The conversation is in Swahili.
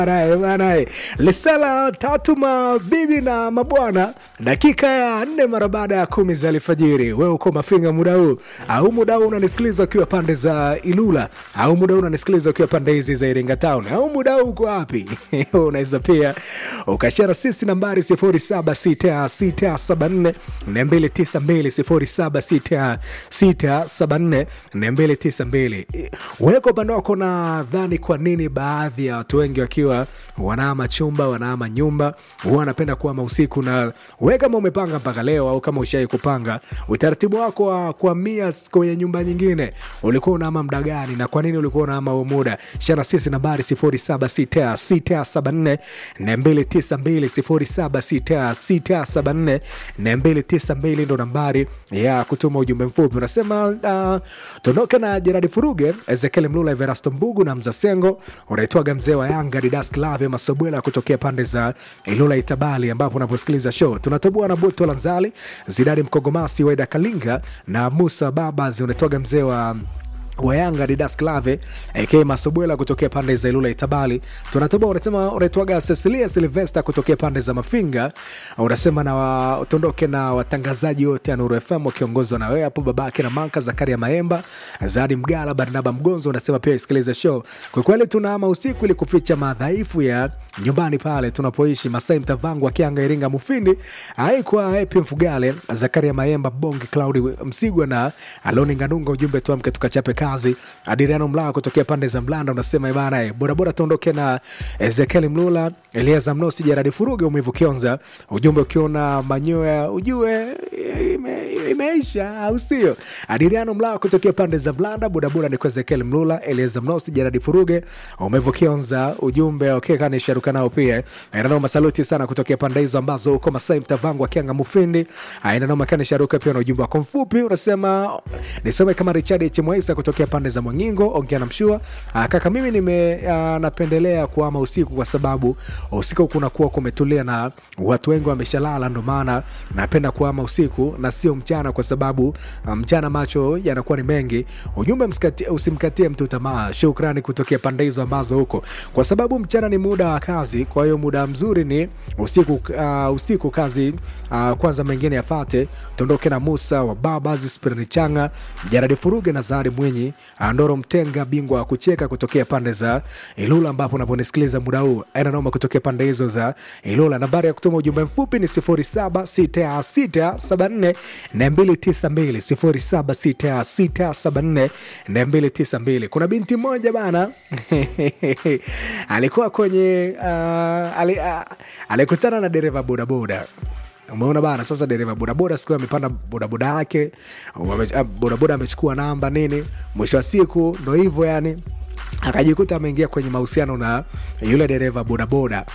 Banae, banae. Lisala tatu mabibi na mabwana, dakika ya nne mara baada ya kumi za alfajiri. Wewe uko Mafinga muda huu au muda huu unanisikiliza ukiwa pande za Ilula au muda huu unanisikiliza ukiwa pande hizi za Iringa Town au muda huu uko wapi? Unaweza pia ukashara sisi nambari 076674 292 076674 292. Wewe kwa upande wako nadhani kwa nini baadhi ya watu wengi wakiwa wanaama chumba wanaama nyumba huwa wanapenda kuama usiku? Na wewe kama umepanga mpaka leo au kama ushai kupanga utaratibu wako wa kuhamia kwenye nyumba nyingine, ulikuwa unaama muda gani na kwa nini ulikuwa unaama huo muda? Shana sisi nambari 076674 292 076674 ndo nambari ya kutuma ujumbe mfupi. Unasema uh, tuondoke na Jeradi Furuge, Ezekiel Mlula, Everasto Mbugu na Mzasengo. Unaitwaga mzee wa Yanga Didas Klave Masobwela kutokea pande za Ilula Itabali, ambapo unaposikiliza show tunatoboa na Boto Lanzali, Zidadi Mkogomasi, Weda Kalinga na Musa Babas. Unaitwaga mzee wa wa Yanga Didas Klave AK Masobwela kutokea pande za Ilula Itabali. Tunatoboa unasema unaitwaga Cecilia Silvester kutokea pande za Mafinga. Unasema na wa, tuondoke na watangazaji wote ya Nuru FM wakiongozwa na wewe hapo babake na Manka Zakaria Maemba, Zadi Mgala, Barnaba Mgonzo. Unasema pia isikilize show. Kwa kweli tunaama usiku ili kuficha madhaifu ya nyumbani pale tunapoishi Masai Mtavangu Akianga Iringa Mufindi aikwa Epi Mfugale Zakaria Maemba Bonge Claudi Msigwa na Aloni Nganunga. Ujumbe tuamke tukachape kazi. Adriano Mlaa kutokea pande za Mlanda unasema bana eh, bodaboda tuondoke na Ezekiel Mlula Eliaza Mnosi Jaradi Furuge Umivu Kionza. Ujumbe ukiona manyoya ujue ime, imeisha au sio? Adriano Mlaa kutokea pande za Mlanda bodaboda ni kwa Ezekiel Mlula Eliaza Mnosi Jaradi Furuge Umivu Kionza. Ujumbe okay, kana sharuka nao pia aina masaluti sana kutokea pande hizo ambazo uko Masai Mtavangu Akianga Mufindi aina noma kana sharuka pia na ujumbe wako mfupi unasema nisome kama Richard H Mwaisa kutokea pande za Mwangingo ongea na mshua Ah, kaka mimi nime ah, napendelea kuama usiku kwa sababu usiku kunakuwa kumetulia na watu wengi wameshalala, ndo maana napenda kuama usiku na sio mchana, kwa sababu ah, mchana macho yanakuwa ni mengi. Ujumbe msikati- usimkatie mtu tamaa. Shukrani kutokea pande hizo ambazo huko, kwa sababu mchana ni muda wa kazi, kwa hiyo muda mzuri ni usiku. Uh, usiku kazi uh, kwanza, mengine yafate. Tuondoke na Musa wa Babas Spirani Changa Jaradi Furuge na Zari Mwinyi Ndoro Mtenga, bingwa wa kucheka kutokea pande za Ilula, ambapo unaponisikiliza muda huu aina noma kutokea pande hizo za Ilula. Nambari ya kutuma ujumbe mfupi ni 076674 na 292 076674 na 292. Kuna binti moja bana alikuwa kwenye uh, ali, uh, alikutana na dereva bodaboda Umeona bana, sasa dereva bodaboda siku amepanda bodaboda yake, wame- ah, bodaboda amechukua namba nini, mwisho wa siku ndo hivyo yani akajikuta ameingia kwenye mahusiano na yule dereva bodaboda.